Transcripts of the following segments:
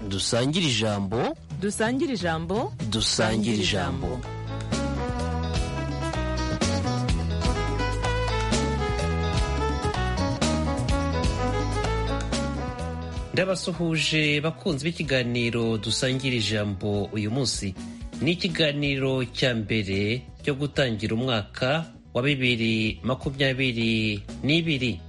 dusangire ijambo dusangire ijambo dusangire ijambo ndabasuhuje bakunzi b'ikiganiro dusangira ijambo uyu munsi ni ikiganiro cya mbere cyo gutangira umwaka wa bibiri makumyabiri n'ibiri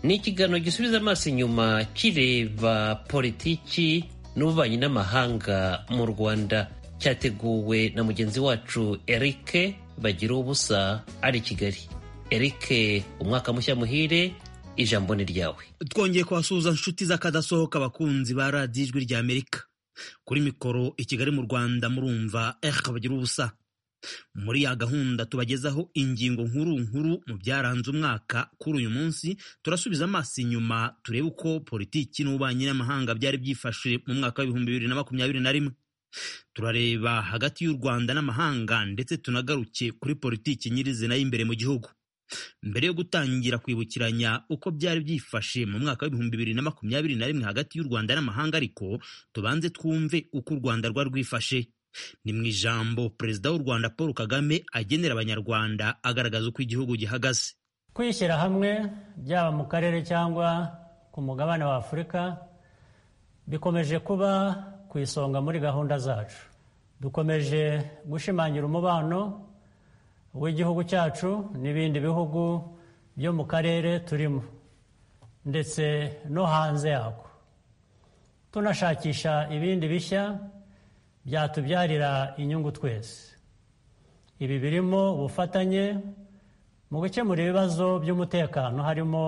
ni ikiganiro gisubiza amaso inyuma kireba politiki n'ububanyi n'amahanga mu rwanda cyateguwe na mugenzi wacu eric bagira ubusa ari kigali eric umwaka mushya muhire ijambo ni ryawe twongeye kubasuhuza inshuti z'akadasohoka abakunzi ba radiyo ijwi rya amerika kuri mikoro i kigali mu rwanda murumva eric bagira ubusa muri ya gahunda tubagezaho ingingo nkuru nkuru mu byaranze umwaka kuri uyu munsi turasubiza amaso inyuma turebe uko politiki n'ububanyi n'amahanga byari byifashe mu mwaka w'ibihumbi bibiri na makumyabiri na rimwe turareba hagati y'u rwanda n'amahanga ndetse tunagaruke kuri politiki nyirizina y'imbere mu gihugu mbere yo gutangira kwibukiranya uko byari byifashe mu mwaka w'ibihumbi bibiri na makumyabiri na rimwe hagati y'u rwanda n'amahanga ariko tubanze twumve uko u rwanda rwari rwifashe ni mu ijambo perezida w'u rwanda paul kagame agenera abanyarwanda agaragaza uko igihugu gihagaze kwishyira hamwe byaba mu karere cyangwa ku mugabane wa afurika bikomeje kuba ku isonga muri gahunda zacu dukomeje gushimangira umubano w'igihugu cyacu n'ibindi bihugu byo mu karere turimo ndetse no hanze yako tunashakisha ibindi bishya byatubyarira inyungu twese ibi birimo ubufatanye mu gukemura ibibazo by'umutekano harimo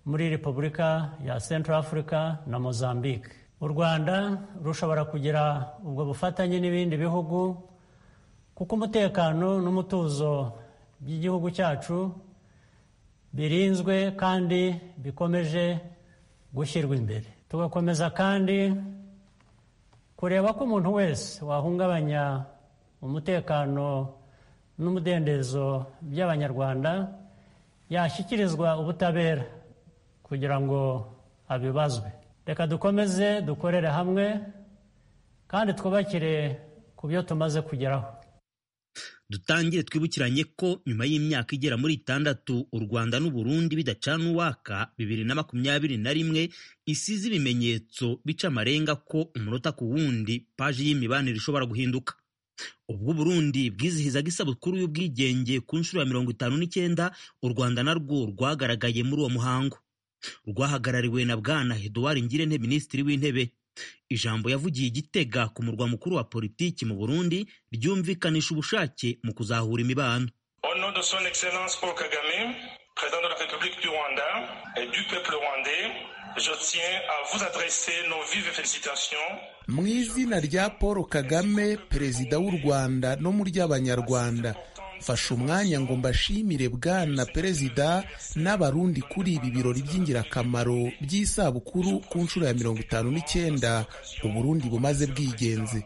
muri repubulika ya central africa na mozambique u rwanda rushobora kugira ubwo bufatanye n'ibindi bihugu kuko umutekano n'umutuzo by'igihugu cyacu birinzwe kandi bikomeje gushyirwa imbere tugakomeza kandi kureba ko umuntu wese wahungabanya umutekano n'umudendezo by'abanyarwanda yashyikirizwa ubutabera kugira ngo abibazwe reka dukomeze dukorere hamwe kandi twubakire ku byo tumaze kugeraho dutangire twibukiranye ko nyuma y'imyaka igera muri itandatu u rwanda n'uburundi bidacana uwaka bibiri na makumyabiri na rimwe isize ibimenyetso bica amarenga ko umunota ku wundi paji y'imibanire ishobora guhinduka ubwo uburundi bwizihizaga isabukuru y'ubwigenge ku nshuro ya mirongo itanu n'icyenda u rwanda narwo rwagaragaye muri uwo muhango rwahagarariwe na bwana eduard ngirente minisitiri w'intebe ijambo yavugiye igitega ku murwa mukuru wa politiki mu burundi ryumvikanisha ubushake mu kuzahura imibano Président de la République du Rwanda et du peuple rwandais, je tiens à vous adresser nos vives félicitations. Mu izina rya Paul Kagame, Perezida w'u Rwanda no mu ry'Abanyarwanda, mfashe umwanya ngo mbashimire bwana perezida n'abarundi kuri ibi birori by'ingirakamaro by'isabukuru ku nshuro ya mirongo itanu n'icyenda uburundi bumaze bwigenze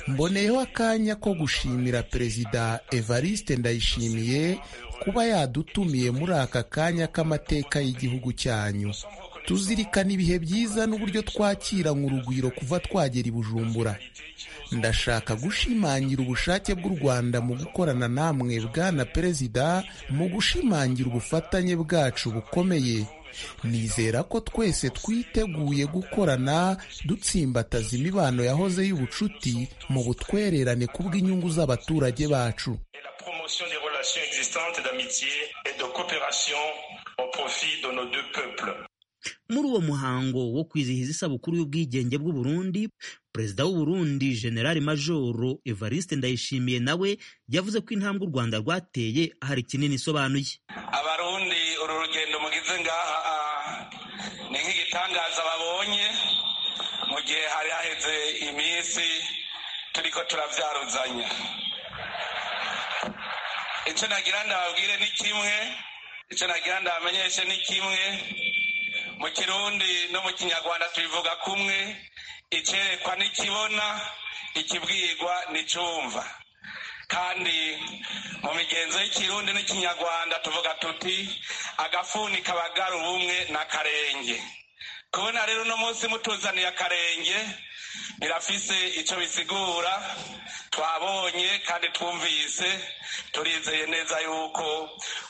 mboneyeho akanya ko gushimira perezida evariste ndayishimiye kuba yadutumiye muri aka kanya k'amateka y'igihugu cyanyu tuzirikana ibihe byiza n'uburyo twakira urugwiro kuva twagera i bujumbura ndashaka gushimangira ubushake bw'u rwanda mu gukorana namwe bwana perezida mu gushimangira ubufatanye bwacu bukomeye nizera ko twese twiteguye gukorana dutsimbataza imibano yahoze y'ubucuti mu butwererane kubw'inyungu z'abaturage bacu muri uwo muhango wo kwizihiza isabukuru y'ubwigenge bw'u Burundi perezida w'u Burundi generali majoro evariste ndayishimiye nawe yavuze ko intambwe u rwanda rwateye hari kinini isobanuye abarundi uru rugendo mugize ngaha ni nk'igitangaza babonye mu gihe hari haheze iminsi turiko turavyaruzanya icyo nagira ndababwire ni kimwe icyo nagira ndabamenyeshe ni kimwe mu kirundi no mu kinyarwanda tubivuga kumwe icyerekwa n'ikibona ikibwirwa n'icyumva kandi mu migenzo y'ikirundi n'ikinyarwanda tuvuga tuti agafuni kabagara ubumwe n'akarenge kubona rero uno munsi mutuzaniye akarenge birafise icyo bisigura twabonye kandi twumvise turizeye neza yuko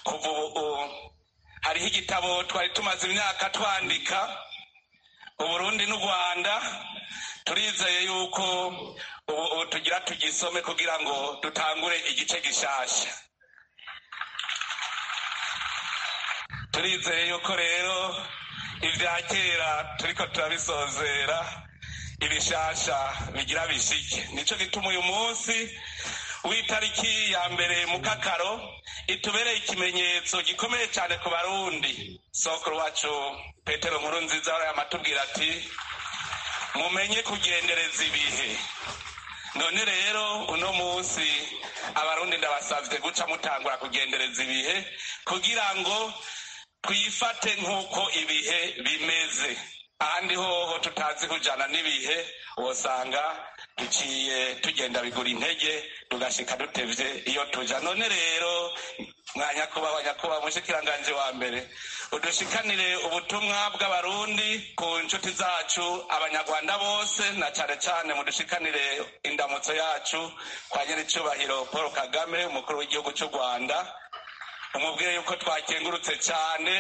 kuva ubu hariho igitabo twari tumaze imyaka twandika uburundi n'u rwanda turizeye yuko ubu ubu tugira tugisome kugira ngo dutangure igice gishasha turizeye yuko rero ibya kera turiko turabisozera ibishasha bigira bishike nico gituma uyu munsi w'itariki ya mbere mu kakaro itubereye ikimenyetso gikomeye cyane ku barundi sokuru wacu petero nkuru nziza yamatubwira ati mumenye kugendereza ibihe none rero uno munsi abarundi ndabasabye guca mutangura kugendereza ibihe kugira ngo twifate nk'uko ibihe bimeze ahandi hoho tutazi kujana n'ibihe wosanga duciye tugenda bigura intege tugashika dutevye iyo tuja none rero mwanyakubawa nyakubawa mushikiranganje wa mbere udushikanire ubutumwa bw'abarundi ku nshuti zacu abanyarwanda bose na cane cane mudushikanire indamutso yacu kwa nyiricubahiro paul kagame umukuru w'igihugu c'u rwanda umubwire yuko twakengurutse cyane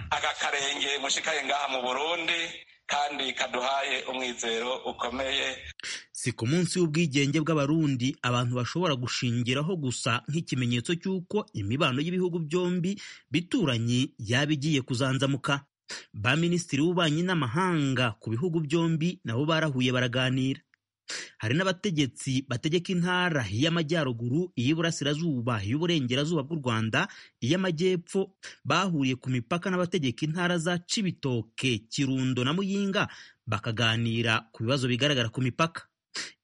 aka karenge mushikaye ngaha mu burundi kandi kaduhaye umwizero ukomeye si ku munsi w'ubwigenge bw'abarundi abantu bashobora gushingiraho gusa nk'ikimenyetso cy'uko imibano y'ibihugu byombi bituranye yaba igiye kuzanzamuka ba minisitiri w'ububanyi n'amahanga ku bihugu byombi nabo barahuye baraganira hari n'abategetsi bategeka intara y'amajyaruguru iy'iburasirazuba iy'uburengerazuba bw'u rwanda iy'amajyepfo bahuriye ku mipaka n'abategeka intara za cibitoke kirundo na muyinga bakaganira ku bibazo bigaragara ku mipaka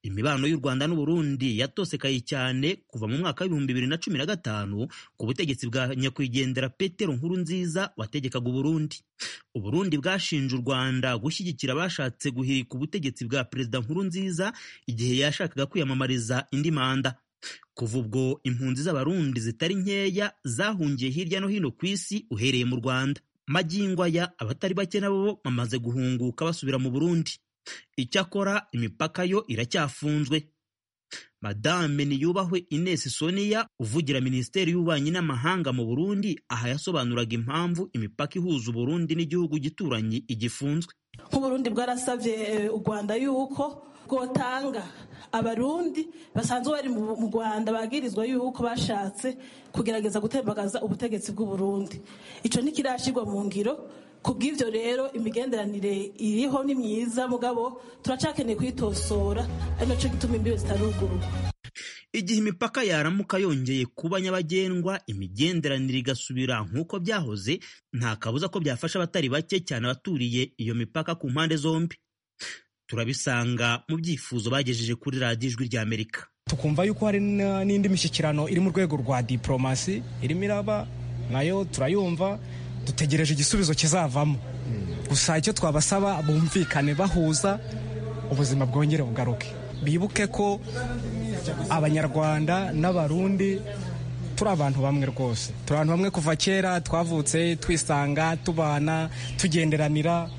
imibano y'u rwanda n'uburundi yatosekaye cyane kuva mu mwaka w'ibihumbi bibiri na cumi na gatanu ku butegetsi bwa nyakwigendera petero nkuru nziza wategekaga uburundi uburundi bwashinje u rwanda gushyigikira abashatse guhirika ubutegetsi bwa perezida nkuru nziza igihe yashakaga kwiyamamariza indi manda kuva ubwo impunzi z'abarundi zitari nkeya zahungiye hirya no hino ku isi uhereye mu rwanda magingo aya abatari bake nabo bamaze guhunguka basubira mu burundi icyakora imipaka yo iracyafunzwe madame niyubahwe ines sonia uvugira minisiteri y'ububanyi n'amahanga mu burundi aha yasobanuraga impamvu imipaka ihuza uburundi n'igihugu gituranyi igifunzwe nk'uburundi bwarasabye eh, u rwanda yuko bwotanga abarundi basanzwe bari mu mu rwanda bagirizwa yuko bashatse kugerageza gutembagaza ubutegetsi bw'uburundi ico ntikirashirwa mu ngiro kubw'ivyo rero imigenderanire iriho ni myiza mugabo turacakeneye kuyitosora ari naco gituma imbibe zitarugurwa igihe imipaka yaramuka yongeye kuba nyabagendwa imigenderanire igasubira nk'uko byahoze nta kabuza ko byafasha abatari bake cyane abaturiye iyo mipaka ku mpande zombi turabisanga mu byifuzo bagejeje kuri radiyo ijwi rya amerika tukumva yuko hari n- n'indi mishyikirano iri mu rwego rwa diporomasi irimo iraba nayo turayumva dutegereje igisubizo kizavamo gusa icyo twabasaba bumvikane bahuza ubuzima bwongere bugaruke bibuke ko abanyarwanda n'abarundi turi abantu bamwe rwose turi abantu bamwe kuva kera twavutse twisanga tubana tugenderanira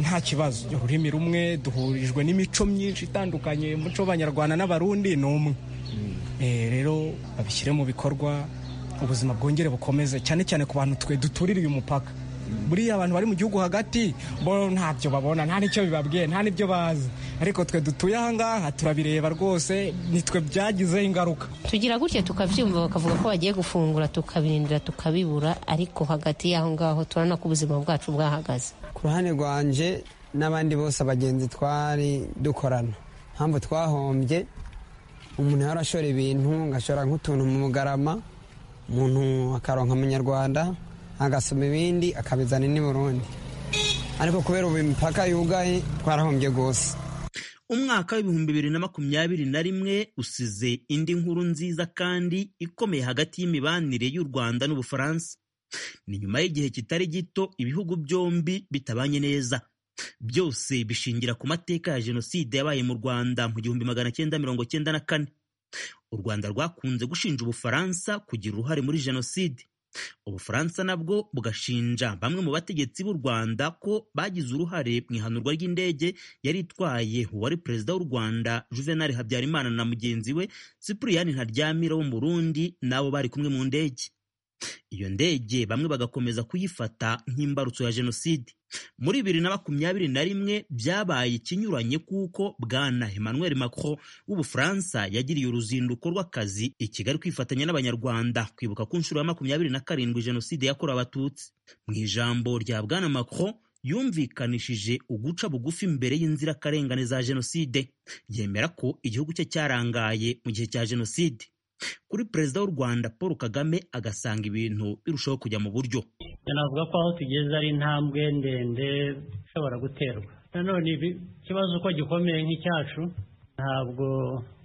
nta kibazo ururimi rumwe duhurijwe n'imico myinshi itandukanye umuco w'abanyarwanda n'abarundi ni umwe Eh, rero babishyire mu bikorwa ubuzima bwongere bukomeze cyane cyane ku bantu twe duturira uyu mupaka buriya abantu bari mu gihugu hagati bo ntabyo babona nta n'icyo bibabwiye nta n'ibyo bazi ariko twe dutuye ahangaha turabireba rwose ni twe byagizeho ingaruka tugira gutya tukabyumva bakavuga ko bagiye gufungura tukabirindira tukabibura ariko hagati y'aho ngaho turabona ko ubuzima bwacu bwahagaze ku ruhande rwanje n'abandi bose abagenzi twari dukorana mpamvu twahombye umuntu yari ashora ibintu ngashora nk'utuntu mu bugarama umuntu akaronka amanyarwanda agasoma ibindi akabizana n'i burundi ariko kubera ubu imipaka yugaye twarahombye rwose umwaka w'ibihumbi bibiri na makumyabiri na rimwe usize indi nkuru nziza kandi ikomeye hagati y'imibanire y'u rwanda n'ubufaransa ni nyuma y'igihe kitari gito ibihugu byombi bitabanye neza byose bishingira ku mateka ya jenoside yabaye mu rwanda mu gihumbi magana cyenda mirongo cyenda na kane u rwanda rwakunze gushinja ubufaransa kugira uruhare muri jenoside ubufaransa nabwo bugashinja bamwe mu bategetsi b'u rwanda ko bagize uruhare mu ihanurwa ry'indege yari itwaye uwari perezida w'u rwanda juvenal habyarimana na mugenzi we sipuriyani ntaryamira wo mu burundi n'abo bari kumwe mu ndege iyo ndege bamwe bagakomeza kuyifata nk'imbarutso ya jenoside muri bibiri na makumyabiri na rimwe byabaye ikinyuranye kuko bwana emmanuel macron w'ubufaransa yagiriye uruzinduko rw'akazi i kigali kwifatanya n'abanyarwanda kwibuka ku nshuro ya makumyabiri na karindwi jenoside yakorewe abatutsi mu ijambo rya bwana macron yumvikanishije uguca bugufi mbere y'inzirakarengane za jenoside yemera ko igihugu cye cyarangaye mu gihe cya jenoside kuri perezida w'u rwanda paul kagame agasanga ibintu birushaho kujya mu buryo navuga ko aho tugeze ari intambwe ndende ishobora guterwa nanone ikibazo uko gikomeye nk'icyacu ntabwo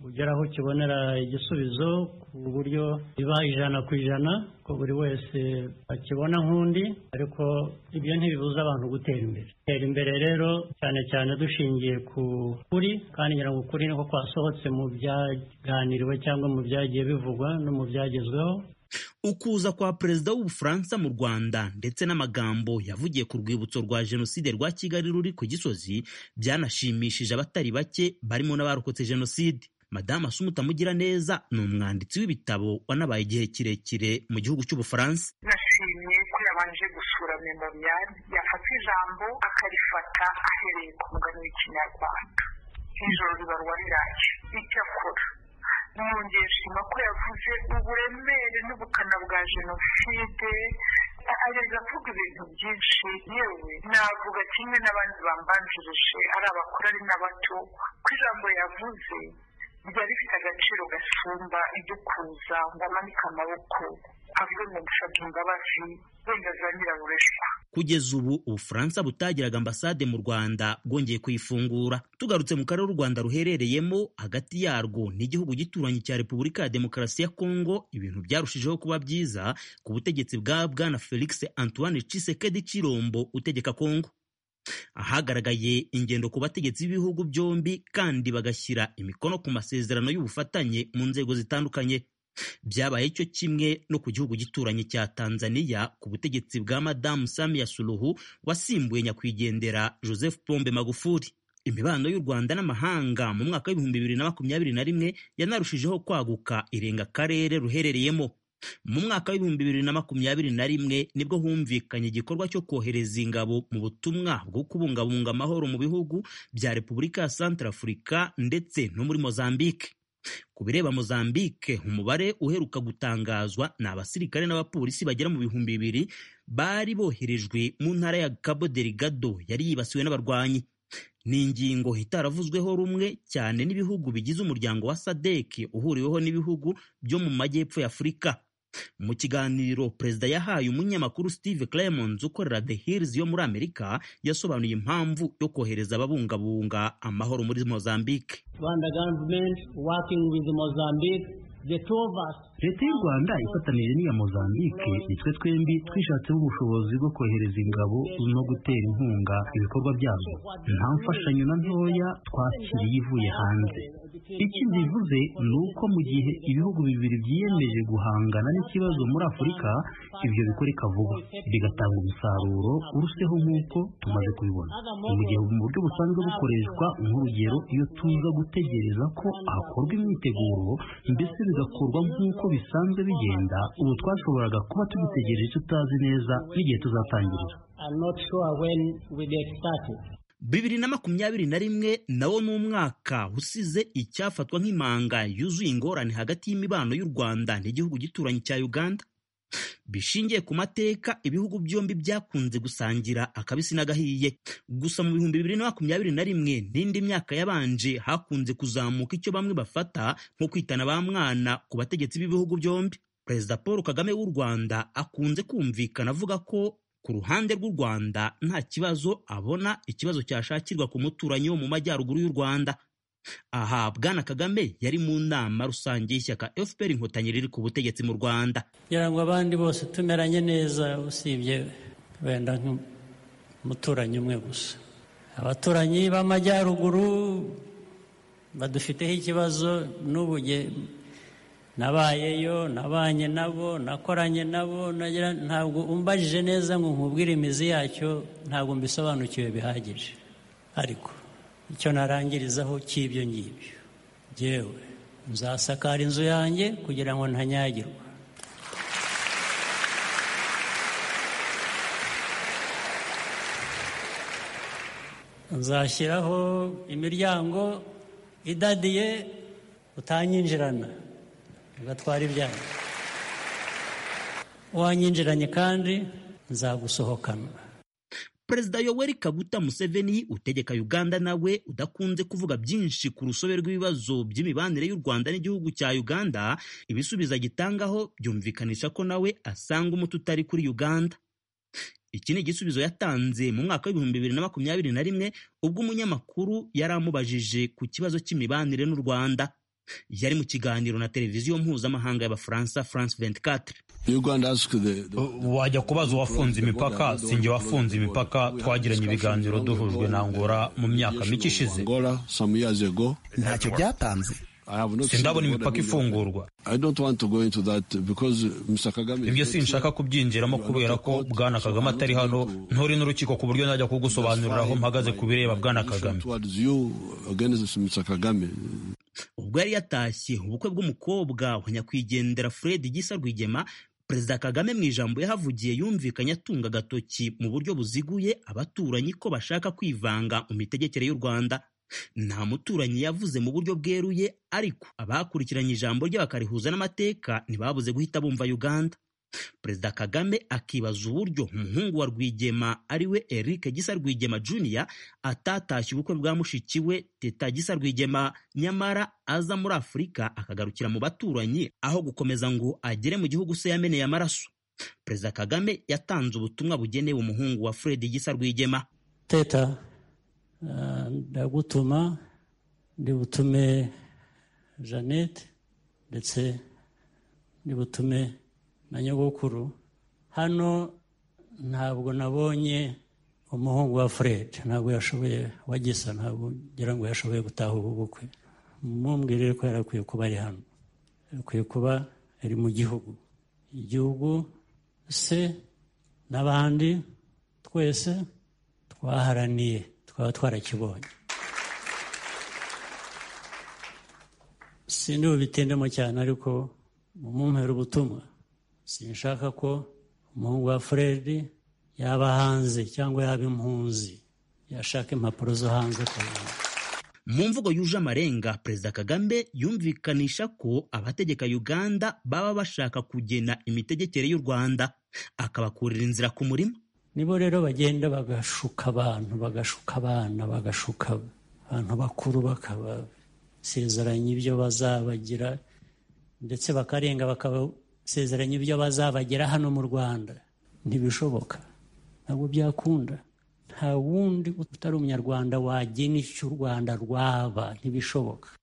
ugera aho ukibonera igisubizo ku buryo biba ijana ku ijana ko buri wese akibona nk'undi ariko ibyo ntibibuza abantu gutera imbere gutera imbere rero cyane cyane dushingiye ku kuri kandi ngira ngo ukuri niko kwasohotse mu byaganiriwe cyangwa mu byagiye bivugwa no mu byagezweho ukuza kwa perezida w'ubufaransa mu rwanda ndetse n'amagambo yavugiye ku rwibutso rwa jenoside rwa kigali ruri ku gisozi byanashimishije abatari bake barimo n'abarokotse jenoside madamu asumuta mugira neza ni umwanditsi w'ibitabo wanabaye igihe kirekire mu gihugu cy'ubufaransa nashimye ko yabanje gusura memorial yafata ijambo akarifata ahereye ku mugani w'ikinyarwanda nk'ijoro ribarwa riracyo icyo akora mwongeye shima ko yavuze uburemere n'ubukana bwa jenoside ageza kuvuga ibintu byinshi yewe navuga kimwe n'abandi bambanjirije ari abakuru ari n'abato ko ijambo yavuze ryari rifite agaciro gasumba idukuza ngo amanike amaboko avuge ngo gushaka imbabazi wenda za nyirabureshwa kugeza ubu ubufaransa butagiraga ambasade mu rwanda bwongeye kuyifungura tugarutse mu karere u rwanda ruherereyemo hagati yarwo n'igihugu gituranyi cya repubulika ya demokarasi ya kongo ibintu byarushijeho kuba byiza ku butegetsi bwa bwana felix antoine cisekedi cirombo utegeka kongo ahagaragaye ingendo ku bategetsi b'ibihugu byombi kandi bagashyira imikono ku masezerano y'ubufatanye mu nzego zitandukanye byabaye cyo kimwe no ku gihugu gituranyi cya tanzaniya ku butegetsi bwa madamu samiya suluhu wasimbuye nyakwigendera joseph pombe magufuli imibano y'u rwanda n'amahanga mu mwaka w'ibihumbi bibiri na makumyabiri na rimwe yanarushijeho kwaguka irenga akarere ruherereyemo mu mwaka w'ibihumbi bibiri na makumyabiri na rimwe nibwo humvikanye igikorwa cyo kohereza ingabo mu butumwa bwo kubungabunga amahoro mu bihugu bya repubulika ya santarafurika ndetse no muri mozambique ku bireba mozambique umubare uheruka gutangazwa ni abasirikare n'abapolisi bagera mu bihumbi bibiri bari boherejwe mu ntara ya cabo delgado yari yibasiwe n'abarwanyi ni ingingo itaravuzweho rumwe cyane n'ibihugu bigize umuryango wa sadeki uhuriweho n'ibihugu byo mu majyepfo y'afurika mu kiganiro perezida yahaye umunyamakuru steve clemons ukorera the hills yo muri amerika yasobanuye impamvu yo kohereza ababungabunga amahoro muri mozambique leta y'u rwanda ifatanije n'iya mozambique nitwe twembi twishatseho ubushobozi bwo kohereza ingabo no gutera inkunga ibikorwa byabyo nta mfashanyo na ntoya twakiriye ivuye hanze ikindi bivuze ni uko mu gihe ibihugu bibiri byiyemeje guhangana n'ikibazo muri afurika ibyo bikoreka vuba bigatanga umusaruro uruseho nk'uko tumaze kubibona mu gihe mu buryo busanzwe bukoreshwa nk'urugero iyo tuza gutegereza ko hakorwa imyiteguro mbese bigakorwa nk'uko bisanzwe bigenda ubu twashoboraga kuba tubitegereje tutazi neza n'igihe tuzatangirira bibiri na makumyabiri na rimwe nawo ni umwaka usize icyafatwa nk'imanga yuzuye ingorane hagati y'imibano y'u rwanda n'igihugu gituranyi cya uganda bishingiye ku mateka ibihugu byombi byakunze gusangira akabisi n'agahiye gusa mu bihumbi bibiri na makumyabiri na rimwe n'indi myaka yabanje hakunze kuzamuka icyo bamwe bafata nko kwitana ba mwana ku bategetsi b'ibihugu byombi perezida paul kagame w'u rwanda akunze kumvikana avuga ko ku ruhande rw'u rwanda nta kibazo abona ikibazo cyashakirwa ku muturanyi wo mu majyaruguru y'u rwanda aha bwana kagame yari mu nama rusange y'ishyaka fpr inkotanyi riri ku butegetsi mu rwanda kugira ngo abandi bose tumeranye neza usibye wenda nk'umuturanyi umwe gusa abaturanyi b'amajyaruguru badufiteho ikibazo n'ubu nabayeyo nabanye nabo nakoranye nabo ntabwo umbajije neza ngo nkubwire imizi yacyo ntabwo mbisobanukiwe bihagije ariko icyo narangirizaho cy'ibyo ngibyo ngewe nzasakara inzu yanjye kugira ngo ntanyagirwe nzashyiraho imiryango idadiye utanyinjirana ugatwara ibyago wanyinjiranye kandi nzagusohokana perezida yoweri kaguta museveni utegeka uganda nawe udakunze kuvuga byinshi ku rusobe rw'ibibazo by'imibanire y'u rwanda n'igihugu cya uganda ibisubizo agitangaho byumvikanisha ko nawe asanga umuti utari kuri uganda iki ni igisubizo yatanze mu mwaka w'ibihumbi bibiri na makumyabiri na rimwe ubwo umunyamakuru yari amubajije ku kibazo cy'imibanire n'u rwanda yari mu kiganiro na televiziyo mpuzamahanga y'abafaransa france 24 wajya kubaza uwafunze imipaka sinjye wafunze imipaka twagiranye ibiganiro duhujwe na ngora mu myaka mike ishize ntacyo byatanze sindabona imipaka ifungurwa ibyo sinshaka kubyinjiramo kubera ko bwana kagame atari hano nturi n'urukiko ku buryo najya kugusobanurira aho mpagaze ku bireba bwana kagame ubwo yari yatashye ubukwe bw'umukobwa wa nyakwigendera fred gisa rwigema perezida kagame mu ijambo yahavugiye yumvikanye atunga agatoki mu buryo buziguye abaturanyi ko bashaka kwivanga mu mitegekere y'u rwanda nta muturanyi yavuze mu buryo bweruye ariko abakurikiranye ijambo rye bakarihuza n'amateka ntibabuze guhita bumva uganda perezida kagame akibaza uburyo umuhungu wa rwigema ariwe eric gisa rwigema junior atatashye ubukwe bwa mushiki we teta gisa rwigema nyamara aza muri afurika akagarukira mu baturanyi aho gukomeza ngo agere mu gihugu se yameneye amaraso perezida kagame yatanze ubutumwa bugenewe umuhungu wa fred gisa rwigema teta ndagutuma ndi butume jeannette ndetse ndi butume na nyogokuru hano ntabwo nabonye umuhungu wa fred ntabwo yashoboye wagisa ntabwo ngira ngo yashoboye gutaha ubu bukwe mumubwire ko yarakwiye kuba ari hano yarakwiye kuba ari mu gihugu igihugu se n'abandi twese twaharaniye twaba twarakibonye sindi bubitindemo cyane ariko mumumpera ubutumwa sinshaka ko umuhungu wa fred yaba hanze cyangwa yaba impunzi yashaka impapuro zo hanze ku rwanda mu mvugo yuje amarenga perezida kagame yumvikanisha ko abategeka uganda baba bashaka kugena imitegekere y'u rwanda akabakurira inzira ku murima nibo rero bagenda bagashuka abantu bagashuka abana bagashuka abantu bakuru bakabasezeranya ibyo bazabagira ndetse bakarenga bakabasezeranya ibyo bazabagira hano mu rwanda ntibishoboka ntabwo byakunda nta wundi utari umunyarwanda wagena icyo u rwanda rwaba ntibishoboka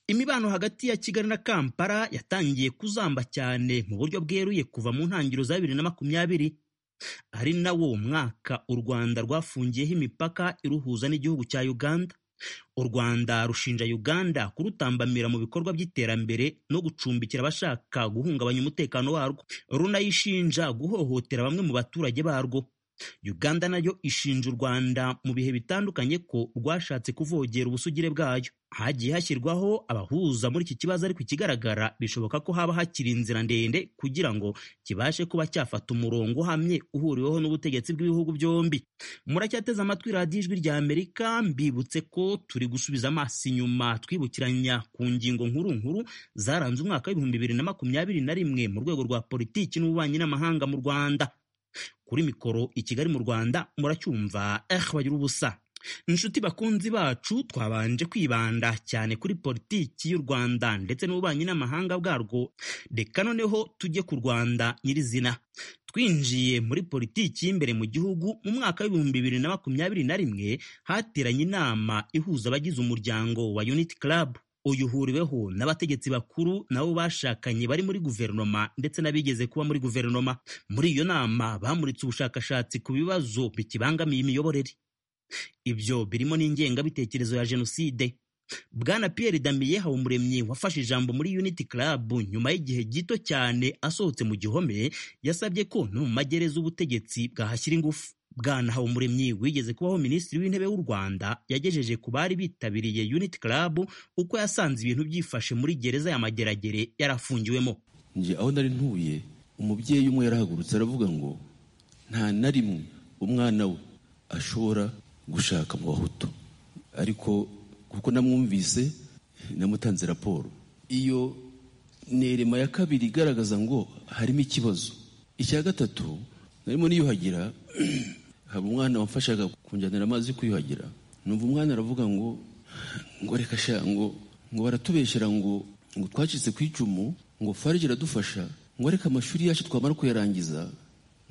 imibano hagati ya kigali na kampala yatangiye kuzamba cyane mu buryo bweruye kuva mu ntangiriro za bibiri na makumyabiri ari nawo mwaka u rwanda rwafungiyeho imipaka iruhuza n'igihugu cya uganda u rwanda rushinja uganda kurutambamira mu bikorwa by'iterambere no gucumbikira abashaka guhungabanya umutekano warwo runayishinja guhohotera bamwe mu baturage barwo uganda nayo ishinja u rwanda mu bihe bitandukanye ko rwashatse kuvogera ubusugire bwayo hagiye hashyirwaho abahuza muri iki kibazo ariko ikigaragara bishoboka ko haba hakiri inzira ndende kugira ngo kibashe kuba cyafata umurongo uhamye uhuriweho n'ubutegetsi bw'ibihugu byombi muracyateze amatwi radiyo ijwi rya amerika mbibutse ko turi gusubiza amaso inyuma twibukiranya ku ngingo nkuru nkuru zaranze umwaka w'ibihumbi bibiri na makumyabiri na rimwe mu rwego rwa politiki n'ububanyi n'amahanga mu rwanda kuri mikoro i kigali mu rwanda muracyumva eh bagira ubusa inshuti bakunzi bacu twabanje kwibanda cyane kuri politiki y'u rwanda ndetse n'ububanyi n'amahanga bwarwo reka noneho tujye ku rwanda nyirizina twinjiye muri politiki y'imbere mu gihugu mu mwaka w'ibihumbi bibiri na makumyabiri na rimwe hateranye inama ihuza abagize umuryango wa unity club uyu uhuriweho n'abategetsi bakuru nabo bashakanye bari muri guverinoma ndetse n'abigeze kuba muri guverinoma muri iyo nama bamuritse ubushakashatsi ku bibazo bikibangamiye imiyoborere ibyo birimo n'ingengabitekerezo ya jenoside bwana Pierre Damien Habumuremyi wafashe ijambo muri Unity Club nyuma y'igihe gito cyane asohotse mu gihome yasabye ko no mu magereza ubutegetsi bwahashyira ingufu bwana Habumuremyi wigeze kubaho minisitiri w'intebe w'u Rwanda yagejeje ku bari bitabiriye Unity Club uko yasanze ibintu byifashe muri gereza ya Mageragere yarafungiwemo nje aho nari ntuye umubyeyi umwe yarahagurutse aravuga ngo nta na rimwe umwana we ashobora gushaka mu bahutu ariko kuko namwumvise namutanze raporo iyo nerema ya kabiri igaragaza ngo harimo ikibazo icya gatatu narimo niyuhagira haba umwana wamfashaga kunjyanira amazi yo kwiyuhagira numva umwana aravuga ngo ngo reka sha ngo ngo baratubeshyera ngo ngo twacitse ku icumu ngo farije iradufasha ngo reka amashuri yacu twamara kuyarangiza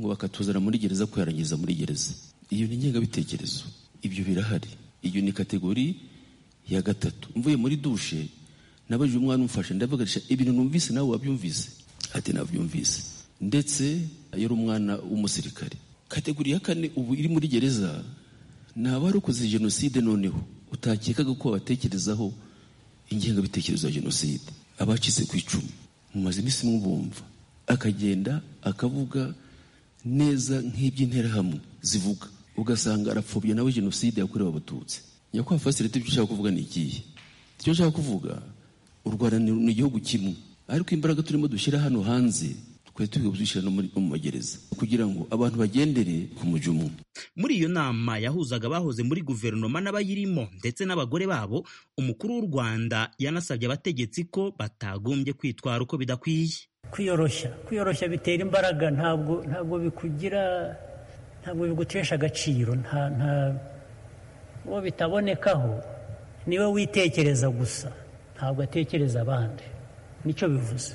ngo bakatuzana muri gereza kuyarangiza muri gereza iyo ni ingengabitekerezo ibyo birahari iyo ni kategori ya gatatu mvuye muri dushe nabajije umwana umfashe ndavuganisha ibintu numvise nawe wabyumvise ati nabyumvise ndetse yari umwana w'umusirikare kategori ya kane ubu iri muri gereza ni abarokoze jenoside noneho utakekaga ko babatekerezaho ingengabitekerezo ya jenoside abacitse ku icumu mumaze iminsi mwumva akagenda akavuga neza nk'iby'interahamwe zivuga ugasanga arapfobya nawe jenoside yakorewe abatutsi nyakubahwa fasilite ibyo ushaka kuvuga ni ikihe icyo nshaka kuvuga u rwanda ni igihugu kimwe ariko imbaraga turimo dushyira hano hanze twari turi kuzishyira no mu magereza kugira ngo abantu bagendere ku mujyi umwe muri iyo nama yahuzaga abahoze muri guverinoma n'abayirimo ndetse n'abagore babo umukuru w'u rwanda yanasabye abategetsi ko batagombye kwitwara uko bidakwiye kwiyoroshya kwiyoroshya bitera imbaraga ntabwo ntabwo bikugira ntabwo bigutesha agaciro nta nta uwo bitabonekaho niwe witekereza gusa ntabwo atekereza abandi nicyo bivuze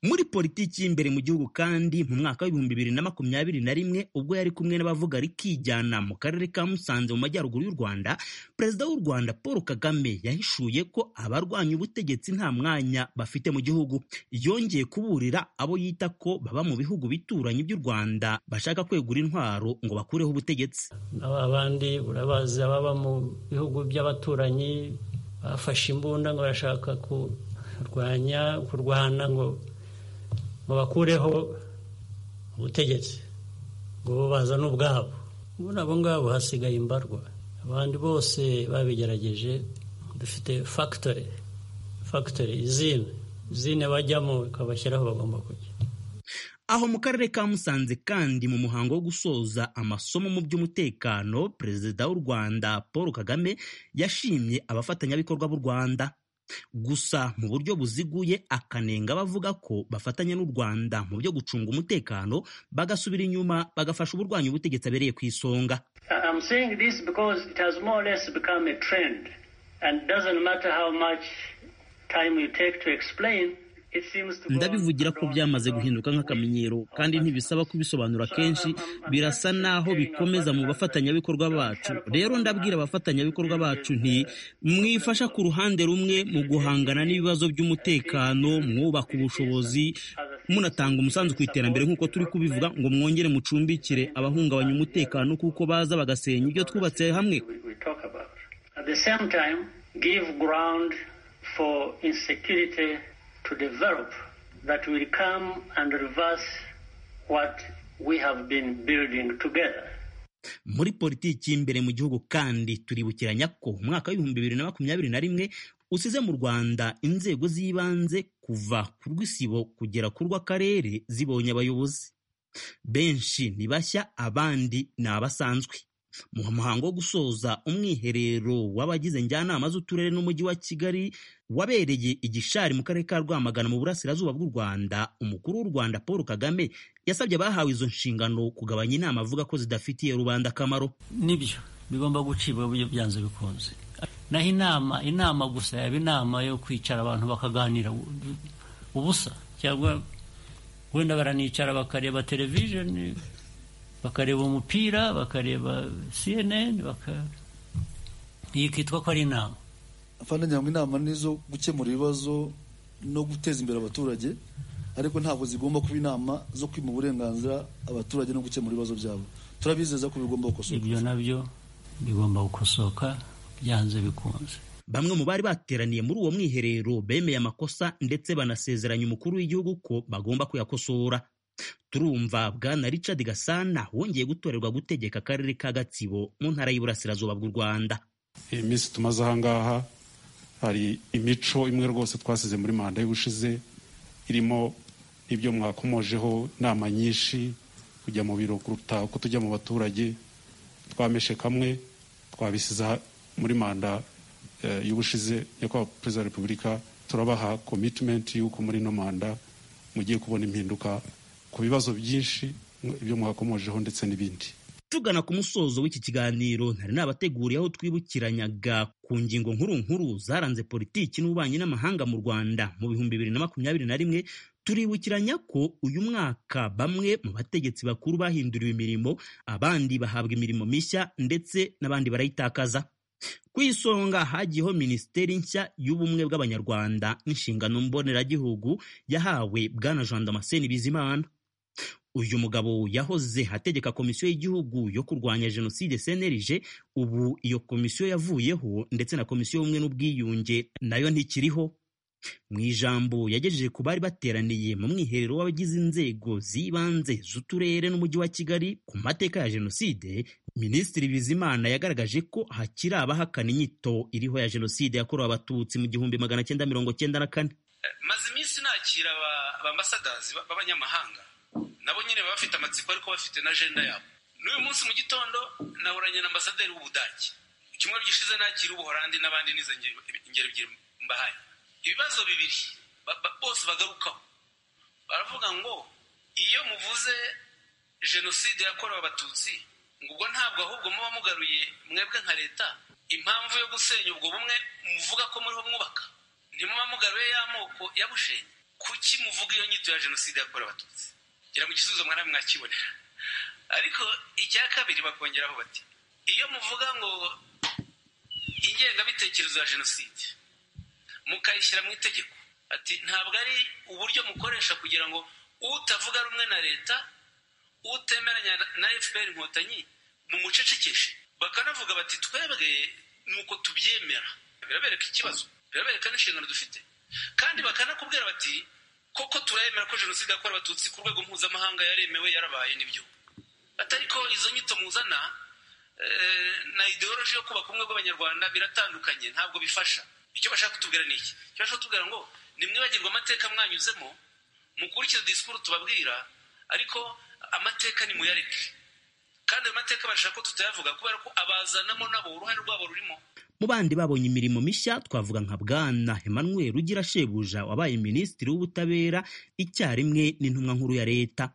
muri politiki y'imbere mu gihugu kandi mu mwaka w'ibihumbi bibiri na makumyabiri na rimwe ubwo yari kumwe n'abavuga rikijyana mu karere ka musanze mu majyaruguru y'u rwanda perezida w'u rwanda paul kagame yahishuye ko abarwanya ubutegetsi nta mwanya bafite mu gihugu yongeye kuburira abo yita ko baba mu bihugu bituranye by'u rwanda bashaka kwegura intwaro ngo bakureho ubutegetsi abandi urabazi ababa mu bihugu by'abaturanyi bafashe imbunda ngo barashaka ku kurwanya kurwana ngo ngo bakureho ubutegetsi ngo baza n'ubwabo ubu abo ngabo hasigaye imbarwa abandi bose babigerageje dufite fagitori fagitori izine izine bajyamo ikabashyiraho bagomba kujya aho mu karere ka musanze kandi mu muhango wo gusoza amasomo mu by'umutekano perezida w'u rwanda paul kagame yashimye abafatanyabikorwa b'u rwanda gusa mu buryo buziguye akanenga abavuga ko bafatanya n'u rwanda mu byo gucunga umutekano bagasubira inyuma bagafasha uburwanyi ubutegetsi abereye ku isonga ndabivugira ko byamaze guhinduka nk'akamenyero kandi ntibisaba kubisobanura kenshi birasa naho bikomeza mu bafatanyabikorwa bacu rero ndabwira abafatanyabikorwa bacu nti mwifasha ku ruhande rumwe mu guhangana n'ibibazo by'umutekano mwubaka ubushobozi munatanga umusanzu ku iterambere nk'uko turi kubivuga ngo mwongere mucumbikire abahungabanya umutekano kuko baza bagasenya ibyo twubatse hamwe to develop that will come and reverse what we have been building together. muri politiki y'imbere mu gihugu kandi turibukiranya ko umwaka w'ibihumbi bibiri na makumyabiri na rimwe usize mu rwanda inzego z'ibanze kuva ku rw'isibo kugera ku rw'akarere zibonye abayobozi benshi ni bashya abandi ni abasanzwe mu muhango wo gusoza umwiherero w'abagize njyanama z'uturere n'umujyi wa kigali wabereye igishari mu karere ka rwamagana mu burasirazuba bw'u rwanda umukuru w'u rwanda paul kagame yasabye abahawe izo nshingano kugabanya inama avuga ko zidafitiye rubanda akamaro nibyo bigomba gucibwa uburyo byanze bikunze naho inama inama gusa yaba inama yo kwicara abantu bakaganira ubusa cyangwa wenda baranicara bakareba televisheni bakareba umupira bakareba cnn iyi kitwa ko ari inama ngira ngo inama ni izo gukemura ibibazo no guteza imbere abaturage ariko ntabwo zigomba kuba inama zo kwima uburenganzira abaturage no gukemura ibibazo byabo turabizeza ko bigomba gukosoka ibyo nabyo bigomba gukosoka byanze bikunze bamwe mu bari bateraniye muri uwo mwiherero bemeye amakosa ndetse banasezeranya umukuru w'igihugu ko bagomba kuyakosora turumva bwana richard gasana wongeye gutorerwa gutegeka akarere ka gatsibo mu ntara y'iburasirazuba bw'u rwanda iyi minsi tumaze ahangaha hari imico imwe rwose twasize muri manda y'ubushize irimo ibyo mwakomojeho inama nyinshi kujya mu biro kuruta uko tujya mu baturage twameshe kamwe twabisiza muri manda y'ubushize nyakubahwa perezida wa repubulika turabaha komitimenti y'uko muri ino manda mugiye kubona impinduka ku bibazo byinshi ibyo mwakomojeho ndetse n'ibindi tugana ku musozo w'iki kiganiro ntari nabateguriye aho twibukiranyaga ku ngingo nkuru nkuru zaranze politiki n'ububanyi n'amahanga mu rwanda mu bihumbi bibiri na makumyabiri na rimwe turibukiranya ko uyu mwaka bamwe mu bategetsi bakuru bahinduriwe imirimo abandi bahabwa imirimo mishya ndetse n'abandi barayitakaza ku isonga hagiyeho minisiteri nshya y'ubumwe bw'abanyarwanda n'inshingano mboneragihugu yahawe bwana jean damascene bizimana uyu mugabo yahoze ategeka komisiyo y'igihugu yo kurwanya jenoside cnlg ubu iyo komisiyo yavuyeho ndetse na komisiyo y'ubumwe n'ubwiyunge nayo ntikiriho mu ijambo yagejeje ku bari bateraniye mu mwiherero w'abagize inzego z'ibanze z'uturere n'umujyi wa kigali ku mateka ya jenoside minisitiri bizimana yagaragaje ko hakiri abahakana inyito iriho ya jenoside yakorewe abatutsi mu gihumbi magana cyenda mirongo cyenda na kane maze iminsi nakira abambasadazi b'abanyamahanga nabo nyine baba bafite amatsiko ariko bafite na ajenda yabo n'uyu munsi mu gitondo naburanye na ambasaderi w'ubudage icyumweru gishize nakira ubuhorandi n'abandi n'izo ngeri ebyiri mbahaye ibibazo bibiri bose bagarukaho baravuga ngo iyo muvuze jenoside yakorewe abatutsi ngo ubwo ntabwo ahubwo muba mugaruye mwebwe nka leta impamvu yo gusenya ubwo bumwe muvuga ko muriho mwubaka ntimuba mugaruye ya moko ya bushenyi kuki muvuga iyo nyito ya jenoside yakorewe abatutsi ngira ngo igisubizo mwana mwakibonera ariko icya kabiri bakongeraho bati iyo muvuga ngo ingengabitekerezo ya jenoside mukayishyira mu itegeko ati ntabwo ari uburyo mukoresha kugira ngo utavuga rumwe na leta utemeranya na fpr inkotanyi mumucecekeshe bakanavuga bati twebwe nuko tubyemera birabereka ikibazo birabereka n'inshingano dufite kandi bakanakubwira bati koko turayemera ko jenoside yakorewe abatutsi ku rwego mpuzamahanga yaremewe yarabaye n'ibyo atari ko izo nyito muzana na ideoloji yo kubaka ubumwe bw'abanyarwanda biratandukanye ntabwo bifasha icyo bashaka kutubwira ni iki icyo bashaka kutubwira ngo nimwibagirwa amateka mwanyuzemo mukurikize disikuru tubabwira ariko amateka nimuyareke kandi ayo mateka barashaka ko tutayavuga kubera ko abazanamo nabo uruhare rwabo rurimo mu bandi babonye imirimo mishya twavuga nka bwana emmanuel ugira shebuja wabaye minisitiri w'ubutabera icyarimwe n'intumwa nkuru ya leta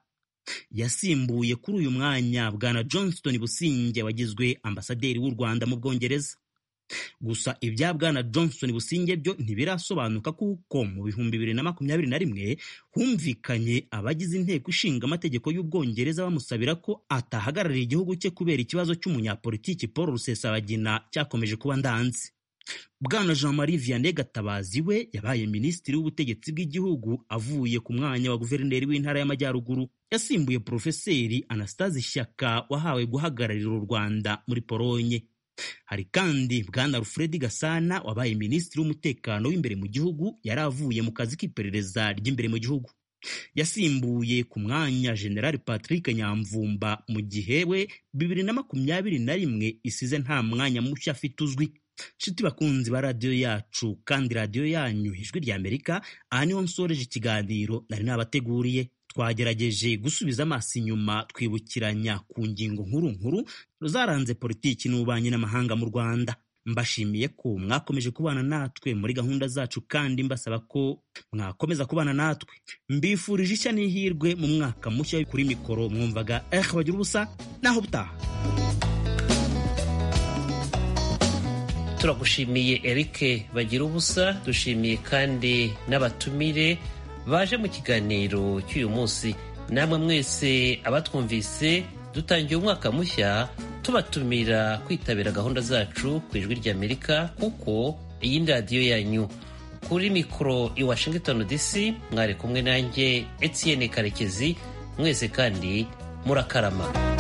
yasimbuye kuri uyu mwanya bwana johnston businge wagizwe ambasaderi w'u rwanda mu bwongereza gusa ibya bwana johnson businge byo ntibirasobanuka kuko mu bihumbi bibiri na makumyabiri na rimwe humvikanye abagize inteko ishinga amategeko y'ubwongereza bamusabira ko atahagararira igihugu cye kubera ikibazo cy'umunyapolitiki paul rusesabagina cyakomeje kuba ndanze bwana jean marie vianney gatabazi we yabaye minisitiri w'ubutegetsi bw'igihugu avuye ku mwanya wa guverineri w'intara y'amajyaruguru yasimbuye porofeseri anastase shyaka wahawe guhagararira u rwanda muri polonye hari kandi bwana Alfred Gasana wabaye minisitiri w'umutekano w'imbere mu gihugu yari avuye mu kazi k'iperereza ry'imbere mu gihugu yasimbuye ku mwanya General Patrick Nyamvumba mu gihe we bibiri na makumyabiri na rimwe isize nta mwanya mushya afite uzwi nshuti bakunzi ba radiyo yacu kandi radiyo yanyu ijwi rya Amerika aha niho nsoreje ikiganiro nari nabateguriye twagerageje gusubiza amaso inyuma twibukiranya ku ngingo nkuru nkuru zaranze politiki n'ububanyi n'amahanga mu rwanda mbashimiye ko mwakomeje kubana natwe muri gahunda zacu kandi mbasaba ko mwakomeza kubana natwe mbifurije ishya n'ihirwe mu mwaka mushya kuri mikoro mwumvaga eh bagira ubusa naho butaha turagushimiye eric bagira ubusa dushimiye kandi n'abatumire baje mu kiganiro cy'uyu munsi namwe mwese abatwumvise dutangiye umwaka mushya tubatumira kwitabira gahunda zacu ku ijwi ry'amerika kuko iyi ni radiyo yanyu kuri mikoro i washington dc mwari kumwe nanjye etienne karekezi mwese kandi murakarama